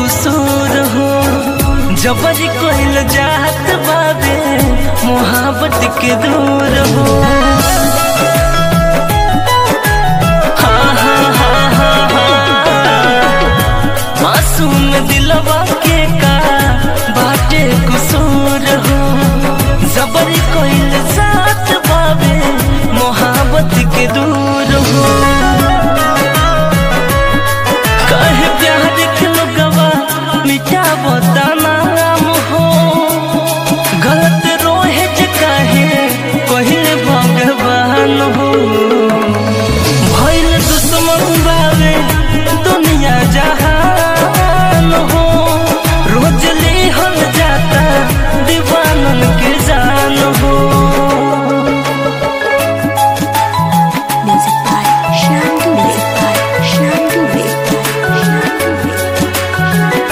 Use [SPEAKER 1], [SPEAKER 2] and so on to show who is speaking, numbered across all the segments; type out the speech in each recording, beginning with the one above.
[SPEAKER 1] कसूर हो जबरी कोइल जात बाबे मोहब्बत के दूर हो हाँ, हाँ, हाँ, हाँ, हाँ। मासूम दिलवा के का बाटे कसूर हो जबरी कोइल जात बाबे मोहब्बत के दूर हो कहे प्यार के लोगवा मिठा बताना नाम हो गलत रोहे जे कहे कहिले भगवान हो भइल दुश्मन बावे दुनिया जहान हो रोज लेहल जाता दीवानन के जान हो
[SPEAKER 2] Music by Shandu. Music by Shandu. Music by Shandu.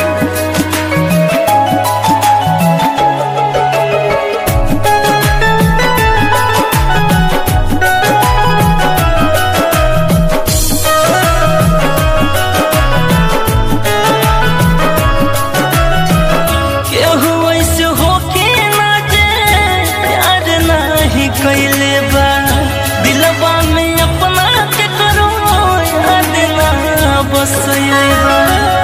[SPEAKER 1] केहू ऐसे होके ना जे प्यार नाही कैले बा दिलवा में अपना के करो याद ना बसैले बा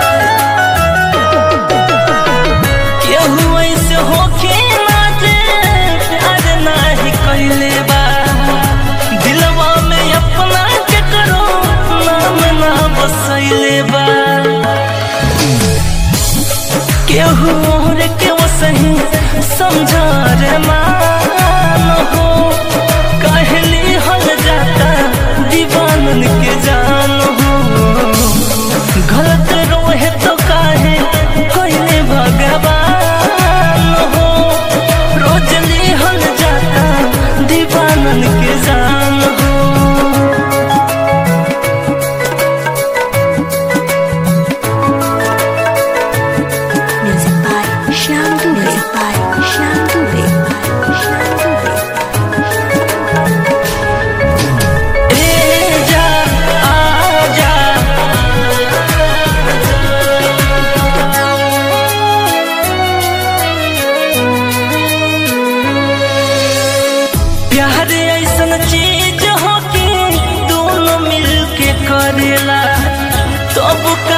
[SPEAKER 1] केहू ऐसे होके ना जे प्यार नाही कैले बा दिलवा में अपना के करो नाम ना बसैले बा केहू और के वो सही समझा रे मान हो कहली हल जाता दीवानन के जान हो गलत रोहे तो काहे कोइले भगवान हो रोज ली हल जाता दीवानन के जान हो
[SPEAKER 2] Music by Shandu. Music by Shandu. Music by Shandu.
[SPEAKER 1] ए जा आजा प्यार ऐसन चीज हो के दोनों मिल के करेला तब